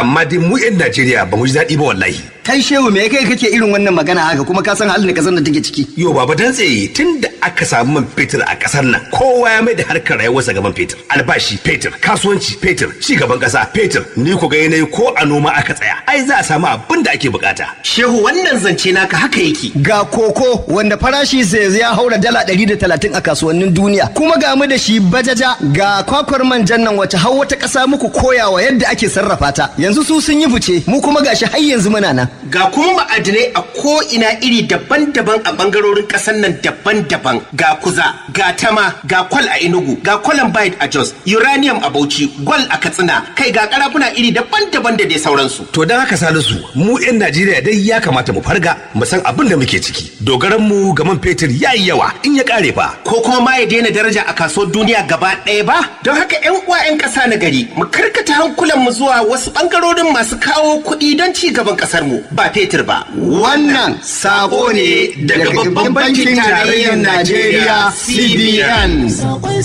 amma dai mu 'yan Najeriya ba mu ji daɗi ba wallahi. kai shehu me kai kake irin wannan magana haka kuma ka san halin da kasar da take ciki Yo baba dan tsaye tun da aka samu man fetur a ƙasar nan kowa ya mai da harkar rayuwarsa ga man fetur. Albashi fetur, kasuwanci fetur, ci gaban ƙasa fetur. Ni ku ga yanayi ko a noma aka tsaya. Ai za a samu abin da ake bukata. Shehu wannan zance naka haka yake. ga koko wanda farashi sai ya haura dala 130 a kasuwannin duniya kuma ga mu da shi bajaja ga kwakwar manjan nan wace har wata ƙasa muku koyawa yadda ake sarrafa ta yanzu su sun yi fice mu kuma gashi har yanzu muna nan Ga kuma ma'adinai a ko'ina iri daban-daban a bangarorin ƙasar nan daban-daban. Ga kuza, ga tama, ga kwal a Enugu, ga columbide a Jos, uranium a Bauchi, gwal a Katsina, kai ga karafuna iri daban-daban da dai sauransu. To don haka Salisu mu 'yan Najeriya dai ya kamata mu farga mu san abin da muke ciki. Dogaran mu ga man fetur ya yi yawa in ya kare fa. Ko kuma ma ya daina daraja a kasuwar duniya gaba ɗaya ba? Don haka 'yan uwa 'yan ƙasa na gari, mu karkata hankulanmu zuwa wasu bangarorin masu kawo kuɗi don ci gaban ƙasar mu ba fetur ba. wannan sako ne daga babban bankin tarayyar Najeriya CBN Sakon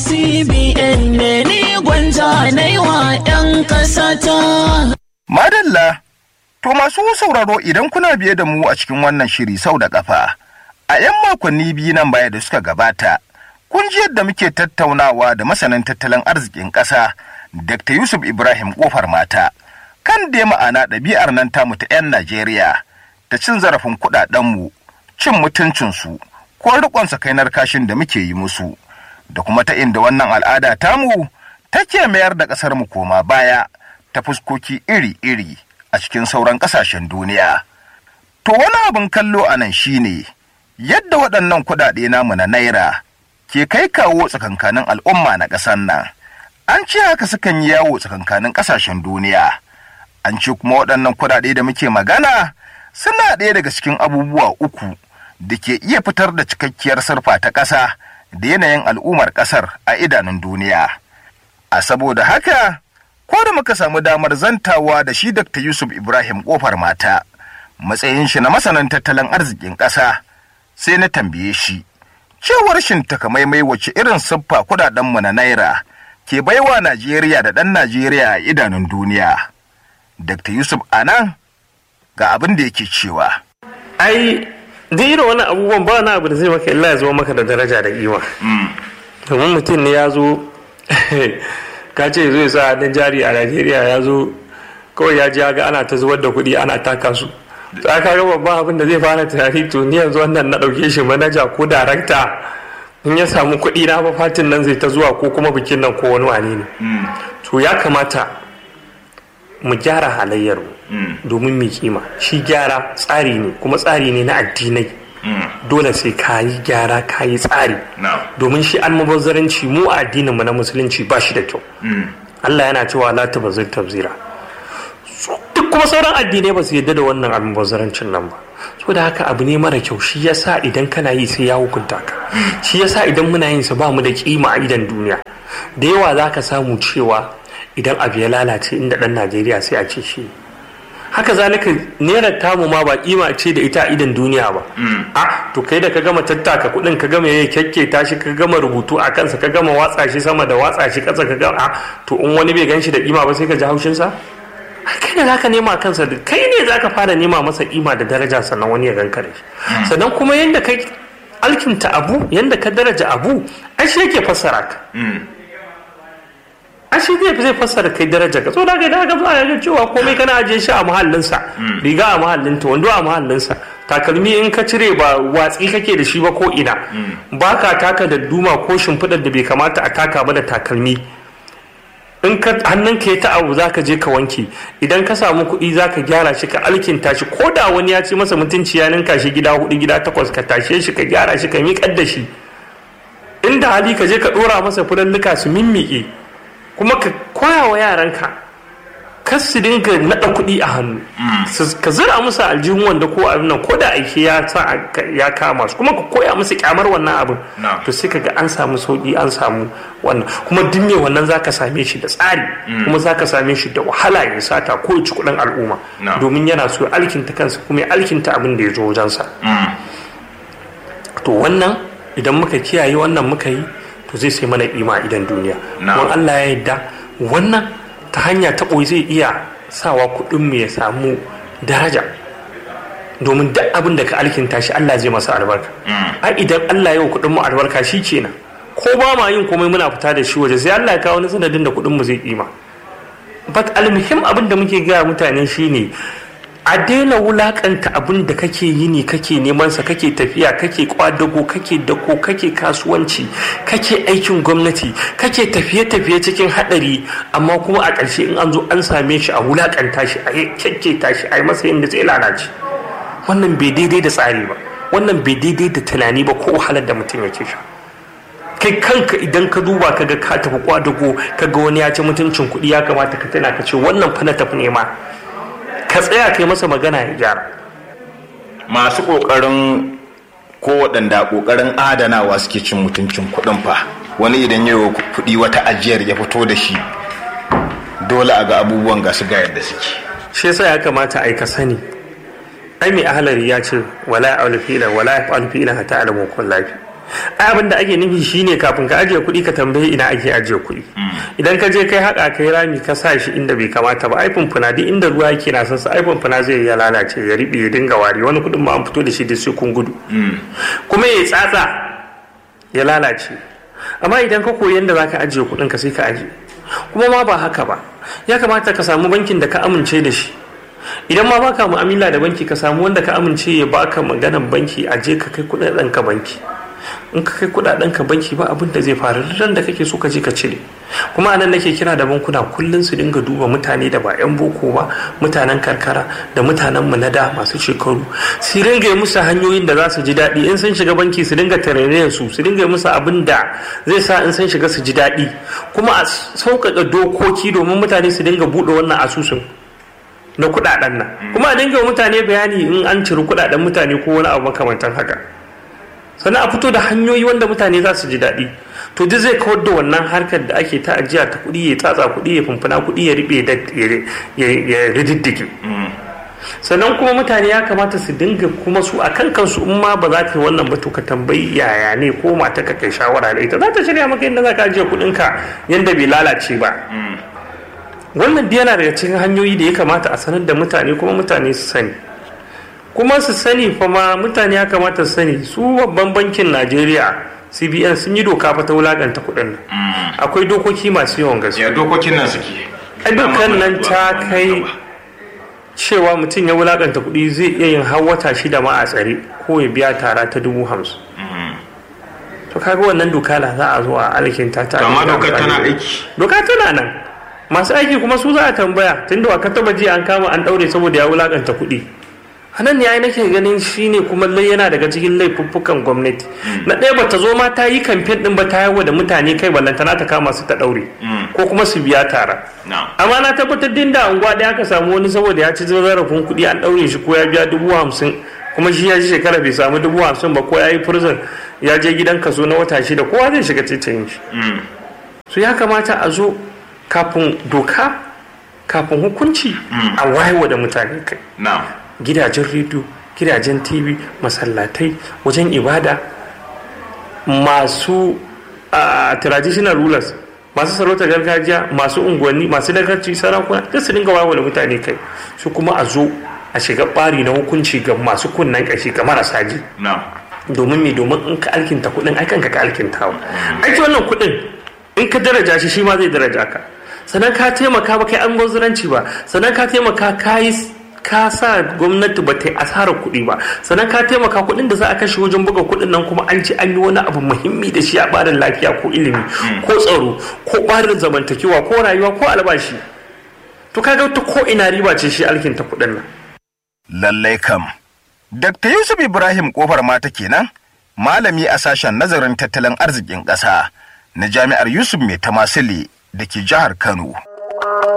CBN ne ni gwanja na yi wa 'yan ƙasata. Madalla, to masu sauraro idan kuna biye da mu a cikin wannan shiri sau da ƙafa, a 'yan makonni biyu nan baya da suka gabata, kun ji yadda muke tattaunawa da masanin tattalin arzikin ƙasa, Dr. Yusuf Ibrahim Ƙofar Mata, kan dai ma'ana ɗabi'ar nan tamu ta 'yan Najeriya da cin zarafin kuɗaɗenmu, cin mutuncinsu, ko riƙon sakainar kashin da muke yi musu, da kuma ta inda wannan al'ada tamu take mayar da ƙasar mu koma baya ta fuskoki iri-iri a cikin sauran ƙasashen duniya. To wani abin kallo a nan shine yadda waɗannan kuɗaɗe namu na naira ke kai kawo tsakankanin al'umma na ƙasar nan. An ce haka sukan yi yawo tsakankanin ƙasashen duniya. An ce kuma waɗannan kuɗaɗe da muke magana suna ɗaya daga cikin abubuwa uku da ke iya fitar da cikakkiyar sarfa ta ƙasa da yanayin al'ummar ƙasar a idanun duniya. A saboda haka, ko da muka samu damar zantawa da shi Dr. Yusuf Ibrahim Kofar Mata, matsayin shi na masanan tattalin arzikin ƙasa, sai na tambaye shi. Cewar shin takamaimai wace irin siffa kudadenmu na naira ke baiwa Najeriya da ɗan Najeriya a idanun duniya. Dr. Yusuf Anan ga abin da yake cewa. ai duk irin wani abubuwan ba na abu da zai maka illa ya zo maka da daraja da kima domin mutum ne ya zo ka ce zai sa hannun jari a najeriya ya zo kawai ya ji ya ga ana ta zubar da kuɗi ana taka su za ka ga babban abin da zai fara tunani to ni yanzu wannan na ɗauke shi manaja ko darakta in ya samu kuɗi na fa fatin nan zai ta zuwa ko kuma bikin nan ko wani wane ne to ya kamata mu gyara halayyar domin mu kima shi gyara tsari ne kuma tsari ne na addinai dole sai ka yi gyara ka yi tsari domin shi almubazzaranci mu a addinin mu na musulunci ba shi da kyau Allah yana cewa la tabazzir tabzira duk kuma sauran addinai ba su yadda da wannan almubazzarancin nan ba saboda haka abu ne mara kyau shi yasa idan kana yi sai ya hukunta ka shi yasa idan muna yin sa ba mu da kima a idan duniya da yawa za ka samu cewa idan abu ya lalace inda dan najeriya sai a ce shi haka zalika naira tamu ma ba kima ce da ita a idan duniya ba a to kai da ka gama tattaka kudin ka gama yayi kyakke tashi ka gama rubutu a kansa ka gama watsa shi sama da watsa shi kasa ka gama a to in wani bai gan shi da kima ba sai ka ji haushin sa kai ne zaka nema kansa da kai ne zaka fara nema masa kima da daraja sannan wani ya ganka da shi sannan kuma yanda kai alkinta abu yanda ka daraja abu ai shi yake fassara ka ashe zai zai fassara kai daraja ka so da kai da ka fara ga cewa komai kana ajiye shi a muhallinsa riga a muhallinta wando a muhallinsa takalmi in ka cire ba watsi kake da shi ba ko ina ba ka taka da duma ko shimfiɗar da bai kamata a taka ba da takalmi in ka hannun ka ta abu za ka je ka wanke idan ka samu kuɗi za ka gyara shi ka alkinta shi ko da wani ya ci masa mutunci ya ninka shi gida hudu gida takwas ka tashe shi ka gyara shi ka miƙar da shi inda hali ka je ka ɗora masa fulalluka su mimmiƙe kuma ka koya wa yaranka kar su dinga naɗa kuɗi a hannu ka zira musu aljihun wanda ko abin nan ko da aiki ya sa ya kama su kuma ka koya musu kyamar wannan abin to sai ka ga an samu sauki an samu wannan kuma duk me wannan zaka same shi da tsari kuma zaka same shi da wahala ya sata ko ya ci kuɗin al'umma domin yana so ya alkinta kansa kuma ya alkinta abin da ya zo wajensa to wannan idan muka kiyaye wannan muka yi to zai sai mana ima idan duniya kuma Allah ya yarda wannan ta hanya ta ɓoye zai iya sawa kuɗin mu ya samu daraja domin duk abin da ka alkinta shi Allah zai masa albarka ai idan Allah ya wa kuɗin mu albarka shi kenan ko ba ma yin komai muna fita da shi waje sai Allah ya kawo wani sanadin da kuɗin mu zai kima but almuhim abin da muke gaya mutane shine a daina wulakanta abin da kake yi ne kake neman sa kake tafiya kake kwadago kake dako kake kasuwanci kake aikin gwamnati kake tafiye-tafiye cikin hadari amma kuma a ƙarshe in an zo an same shi a wulakanta shi a kyakketa shi a yi masa yadda zai lalace wannan bai daidai da tsari ba wannan bai daidai da tunani ba ko wahalar da mutum yake sha kai kanka idan ka duba kaga ka tafi kwadago kaga wani ya ci mutuncin kuɗi ya kamata ka tana ka ce wannan fa na tafi nema ka tsaya kai masa magana ya gyara masu ƙoƙarin ko waɗanda ƙoƙarin adanawa suke cin mutuncin kuɗin fa wani idan yau kuɗi wata ajiyar ya fito da shi dole a ga abubuwan ga su ga yadda suke shi yasa ya kamata ai ka sani ai mai ahalari ya ce wala ya fi'lan wala ya fa'alu fi'lan hatta alamu kun lafi ai abin da ake nufi shine kafin ka ajiye kuɗi ka tambayi ina ake ajiye kuɗi idan ka je kai haƙa kai rami ka sa shi inda bai kamata ba ai fumfuna duk inda ruwa yake na sansa ai fumfuna zai ya lalace ya riɓe ya dinga wari wani kuɗin ma an fito da shi da sai kun gudu kuma ya tsatsa ya lalace amma idan ka koyi yadda zaka ajiye kuɗin ka sai ka ajiye kuma ma ba haka ba ya kamata ka samu bankin da ka amince da shi idan ma baka mu'amala da banki ka samu wanda ka amince ya baka maganan banki a je ka kai kuɗaɗen ka banki in ka kai kudaden ka banki ba abin da zai faru ran da kake so ka je ka cire kuma anan nake kira da bankuna kullun su dinga duba mutane da ba yan boko ba mutanen karkara da mutanen mu na da masu shekaru su dinga musu hanyoyin da za su ji daɗi in sun shiga banki su dinga tarayyar su su dinga musu abin da zai sa in sun shiga su ji daɗi kuma a sauƙaƙa dokoki domin mutane su dinga buɗe wannan asusun na kudaden nan kuma a dinga mutane bayani in an ciri kudaden mutane ko wani abu makamantan haka sannan a fito da hanyoyi wanda mutane za su ji daɗi to duk zai kawar da wannan harkar da ake ta ajiya ta kuɗi ya tsatsa kuɗi ya fumfuna kuɗi ya riɓe da ya rididdige sannan kuma mutane ya kamata su dinga kuma su a kan kansu in ma ba za ta yi wannan ba to ka tambayi yaya ne ko mata ka kai shawara da ita za ta shirya maka yadda za ka ajiye kuɗinka yadda bai lalace ba wannan yana daga cikin hanyoyi da ya kamata a sanar da mutane kuma mutane su sani kuma su sani fa ma mutane ya kamata su sani su babban bankin najeriya cbn sun yi doka fa ta wulakanta kuɗin nan akwai dokoki masu yawan gaske ya dokokin nan suke a dukkan nan ta kai cewa mutum ya wulakanta kuɗi zai iya yin har wata shida ma a tsare ko ya biya tara ta dubu hamsin to kaga wannan doka na za a zo a alkinta ta amma dokar tana aiki doka tana nan masu aiki kuma su za a tambaya tunda wa ka taba ji an kama an daure saboda ya wulakanta kuɗi hanan ne ai nake ganin shine kuma lai yana daga cikin laifuffukan gwamnati na ɗaya bata zo ma ta yi kamfen ɗin ba ta yawo da mutane kai ballantana ta kama su ta ɗaure ko kuma su biya tara amma na tabbatar din da unguwa ɗaya aka samu wani saboda ya ci zarafin kuɗi an ɗaure shi ko ya biya dubu hamsin kuma shi ya ji shekara bai samu dubu hamsin ba ko ya yi prison ya je gidan kaso na wata shida kowa zai shiga titin shi so ya kamata a zo kafin doka kafin hukunci a wayewa da mutane kai gidajen rediyo gidajen tv masallatai wajen ibada masu traditional rulers masu sarautar gargajiya masu unguwanni masu dagarci sarakuna duk su dinga wayewa da mutane kai su kuma a zo a shiga bari na hukunci ga masu kunnan kashi ga marasa ji domin me domin in ka alkinta kuɗin ai kanka ka alkintawa aiki wannan kuɗin in ka daraja shi shi ma zai daraja ka sannan ka taimaka ba kai an gwazuranci ba sannan ka taimaka ka yi ka sa gwamnati ba ta yi asarar kuɗi ba sannan ka taimaka kuɗin da za a kashe wajen buga kuɗin nan kuma an ci an yi wani abu muhimmi da shi a ɓarin lafiya ko ilimi ko tsaro ko ɓarin zamantakewa ko rayuwa ko albashi to kaga ta ko ina riba ce shi alkinta kuɗin nan lallai kam Dr. Yusuf Ibrahim kofar mata kenan malami a sashen nazarin tattalin arzikin ƙasa na jami'ar Yusuf Mai Tamasile da ke jihar Kano.